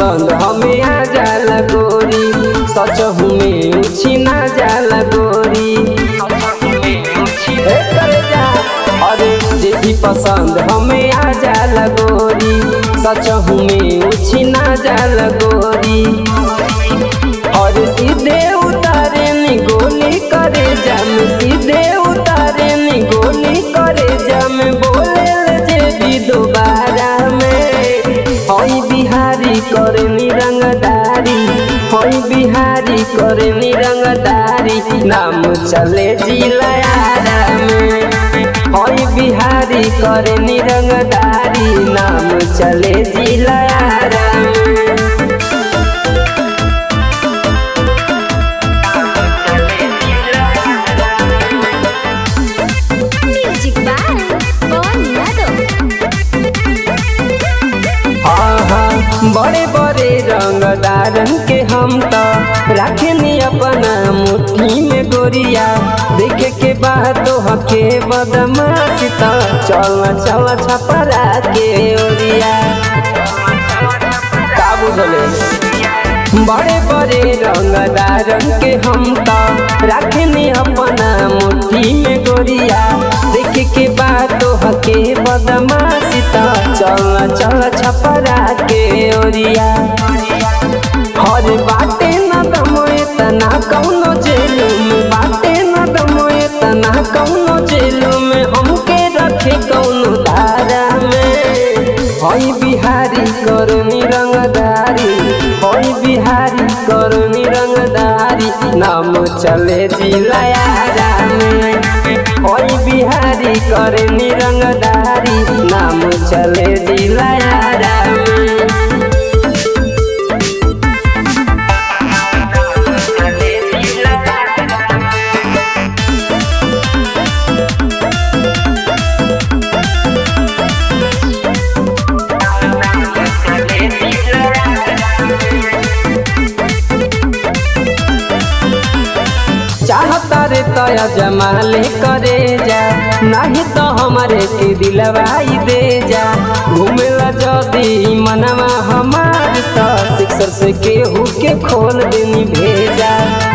पसंद हमें आ जाला गोरी सच में उछिना जाला गोरी हे करे जा अरे जे भी पसंद हमें आ जाला गोरी सच में उछिना जाला गोरी और सीधे उतारे नी गोली करे जम सीधे उतारे नी गोली करे जम बोले जे भी दोबारा में हई बिहारी करे नी रंगदारी हई बिहारी करे नी रंगदारी नाम चले जिलायारा में हई बिहारी करे नी रंगदारी नाम चले जिलायारा में म्यूजिक बाय पवन यादव हाँ हाँ बड़े बड़े रंगदारन के हम तो रखनी अपना मुट्ठी में गोरिया देखे के बाद तो हके बदमाश तो चल चल छपरा के ओरिया का बुझले बड़े बड़े रंगदारन के हम तो रखनी अपना मुट्ठी में गोरिया देखे के बाद तो हके बदमाशी तो चल चल छपरा के ओरिया हर बाटे न दमो तना कौनो जेलू में बाटे न दमो तना कौनो जेलू में हमके रखे कौनो धारा में हई बिहारी करनी रंगदारी हई बिहारी करनी रंगदारी नाम चले जिलायारा में हई बिहारी करनी रंगदारी नाम चले जिलायारा में चाहता रे तया जमाले करे जा नहीं तो हमारे के दिलवाई दे जा घूमेला जदी मनवा हमार तो सिक्सर से केहू के खोल देनी भेजा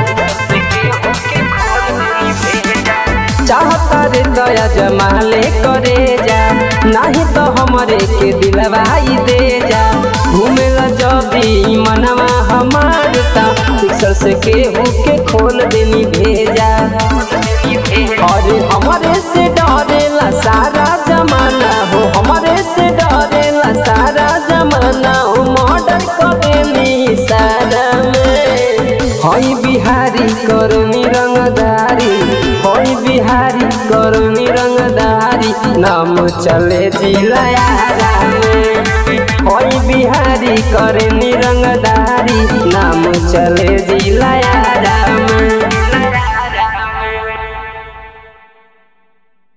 चाहता रे दया जमाले करे जा नहीं तो हमारे के दिलवाई दे जा घूमेला जदी मनवा हमार ता सिक्सर से केहू के खोल देनी भेजा अरे हमारे से डरेला सारा जमाना हो हमारे से डरेला सारा जमाना हो मर्डर करेनी सारा में हई बिहारी करनी रंगदारी हई बिहारी करनी रंगदारी नाम चले जिलायारा में हई बिहारी करनी रंगदारी नाम चले जिलायारा में